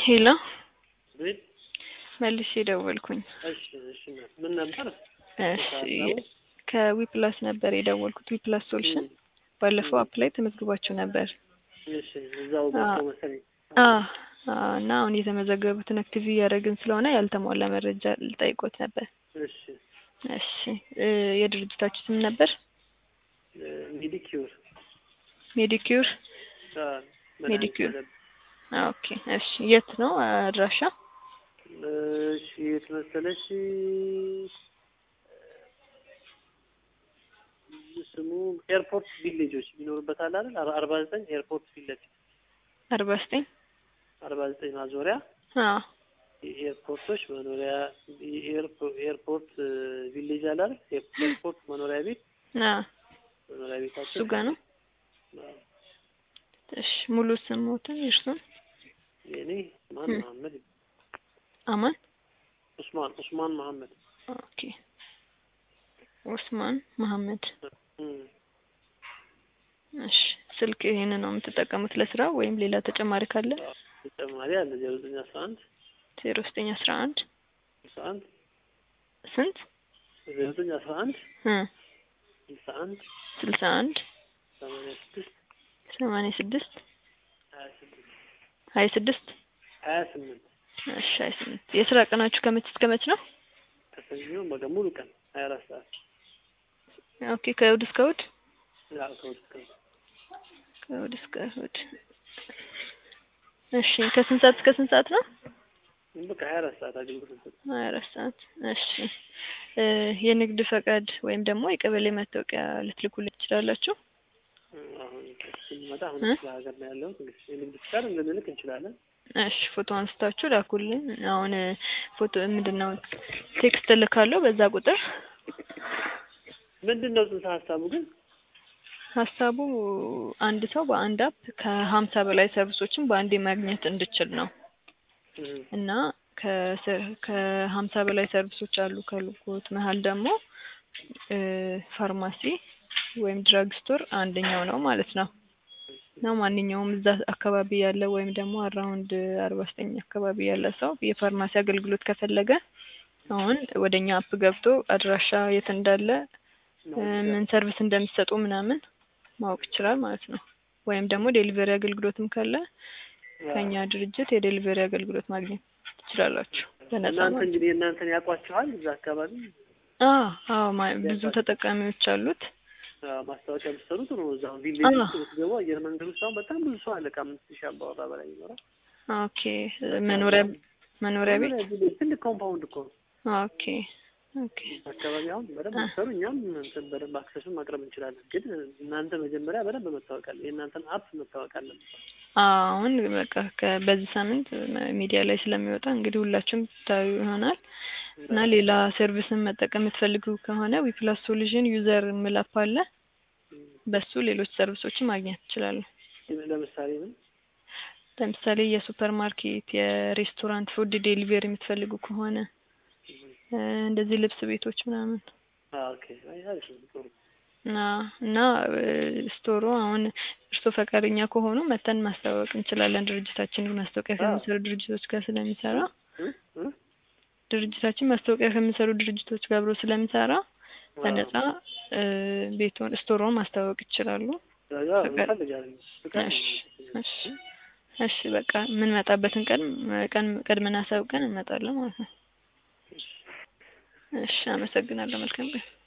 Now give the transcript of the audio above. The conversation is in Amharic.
ሄሎ ቤት መልሼ ደወልኩኝ። እሺ እሺ እናት ምን ነበር? እሺ ከዊፕላስ ነበር የደወልኩት። ዊፕላስ ሶሉሽን ባለፈው አፕ ላይ ተመዝግባችሁ ነበር። እሺ እዛው ገብቶ መሰለኝ። አዎ አዎ። እና አሁን የተመዘገቡትን አክቲቭ እያደረግን ስለሆነ ያልተሟላ መረጃ ልጠይቆት ነበር። እሺ እሺ እ የድርጅታችሁ ስም ነበር? ሜዲኪዩር ሜዲኪዩር ሜዲኪዩር። ኦኬ እሺ። የት ነው አድራሻ? እሺ የት መሰለሽ ስሙ ኤርፖርት ቪሌጆች የሚኖሩበት አለ አይደል? አር- አርባ ዘጠኝ ኤርፖርት ፊት ለፊት አርባ ዘጠኝ አርባ ዘጠኝ ማዞሪያ አዎ የኤርፖርቶች መኖሪያ የኤርፖ- ኤርፖርት ቪሌጅ አለ አይደል? ኤርፖርት መኖሪያ ቤት አዎ መኖሪያ ቤታቸው እሱ ጋር ነው። እሺ ሙሉ ስሞትን እርሱን የኔ ኡስማን ም። መሐመድ አማን ኡስማን ኡስማን መሐመድ ኦኬ ኡስማን መሐመድ እም። እሺ ስልክ ይሄን ነው የምትጠቀሙት ለስራ ወይም ሌላ ተጨማሪ ካለ ተጨማሪ አለ ዜሮ ዘጠኝ አስራ አንድ ዜሮ ዘጠኝ አስራ አንድ ስልሳ አንድ ስንት ዜሮ ዘጠኝ አስራ አንድ እ ስልሳ አንድ ስልሳ አንድ ሰማንያ ስድስት ሰማንያ ስድስት ሀያ ስድስት ሀያ ስድስት ሀያ ስምንት እሺ ሀያ ስምንት የስራ ቀናችሁ ከመች እስከ መች ነው? ከሰኞ በቃ ሙሉ ቀን ሀያ አራት ሰዓት ኦኬ ከእሑድ እስከ እሑድ ያው ከውስጥ ቀን ከእሑድ እስከ እሑድ እሺ ከስንት ሰዓት እስከ ስንት ሰዓት ነው? በቃ ሀያ አራት ሰዓት አገልግሎት እንሰጥ ሀያ አራት ሰዓት እሺ እ የንግድ ፈቃድ ወይም ደግሞ የቀበሌ መታወቂያ ልትልኩልኝ ትችላላችሁ? አሁን ስንመጣ አሁን እ? ስለ ሀገር ነው ያለሁት እንግዲህ የንግድ ፍቃድ ልንልክ እንችላለን እሺ ፎቶ አንስታችሁ ላኩልኝ። አሁን እ ፎቶ ምንድን ነው ቴክስት እልካለሁ በዛ ቁጥር ምንድን ነው ጽንሰ ሀሳቡ ግን ሀሳቡ አንድ ሰው በአንድ አፕ ከሀምሳ በላይ ሰርቪሶችን በአንዴ ማግኘት እንድችል ነው እም፣ እና ከሰ- ከሀምሳ በላይ ሰርቪሶች አሉ ከልኩት መሀል ደግሞ እ ፋርማሲ ወይም ድራግ ስቶር አንደኛው ነው ማለት ነው እና ማንኛውም እዛ አካባቢ ያለ ወይም ደግሞ አራውንድ አርባ ዘጠኝ አካባቢ ያለ ሰው የፋርማሲ አገልግሎት ከፈለገ አሁን ወደ እኛ አፕ ገብቶ አድራሻ የት እንዳለ እ ምን ሰርቪስ እንደሚሰጡ ምናምን ማወቅ ይችላል ማለት ነው። ወይም ደግሞ ዴሊቨሪ አገልግሎትም ካለ ከኛ ድርጅት የዴሊቨሪ አገልግሎት ማግኘት ትችላላችሁ በነፃ እናንተ ማለት ነው። እንግዲህ እናንተን ያውቋችኋል እዛ አካባቢ አዎ አዎ ማ- ብዙ ተጠቃሚዎች አሉት። አዎ፣ ማስታወቂያ የምትሰሩ ጥሩ ነው እዛው ቪሌጅ አዎ። ውስጥ ብትገቡ አየር መንገድ ውስጥ አሁን በጣም ብዙ ሰው አለ ከአምስት ሺህ አባወራ በላይ ይኖራል ኦኬ መኖሪያ መኖሪያ ቤት ቪሌጅ ትልቅ ኮምፓውንድ እኮ ነው ኦኬ ኦኬ አካባቢ አሁን በደንብ አ- ብትሰሩ እኛም እንትን በደንብ አክሰሱን ማቅረብ እንችላለን። ግን እናንተ መጀመሪያ በደንብ መታወቅ አለ የእናንተን አፕ መታወቅ አለ። አሁን በቃ ከ- በዚህ ሳምንት መ- ሚዲያ ላይ ስለሚወጣ እንግዲህ ሁላችሁም ታዩ ይሆናል እና ሌላ ሰርቪስን መጠቀም የምትፈልጉ ከሆነ ዊፕላስ ሶሉሽን ዩዘር ምላፕ አለ። በሱ ሌሎች ሰርቪሶችን ማግኘት ትችላሉ። ለምሳሌ ምን ለምሳሌ የሱፐር ማርኬት፣ የሬስቶራንት ፉድ ዴሊቨሪ የምትፈልጉ ከሆነ እ እንደዚህ ልብስ ቤቶች ምናምን አዎ፣ ኦኬ አይ አሪፍ ነው ጥሩ እና እና እ ስቶሩ አሁን እርሶ ፈቃደኛ ከሆኑ መተን ማስተዋወቅ እንችላለን። ድርጅታችን ማስታወቂያ አዎ። ከሚሰሩ ድርጅቶች ጋር ስለሚሰራ እ? እ? ድርጅታችን ማስታወቂያ ከሚሰሩ ድርጅቶች ጋር አብሮ ስለሚሰራ በነፃ እ ቤቱን ስቶሩን ማስተዋወቅ ይችላሉ። አዎ፣ ያው ፈቃድ- እንፈልጋለን ፍቃድ እሺ ነው። እሺ እሺ በቃ የምንመጣበትን ቀን ቀን ቀድመን አሳውቀን እንመጣለን ማለት ነው። እሺ አመሰግናለሁ። መልካም ቀን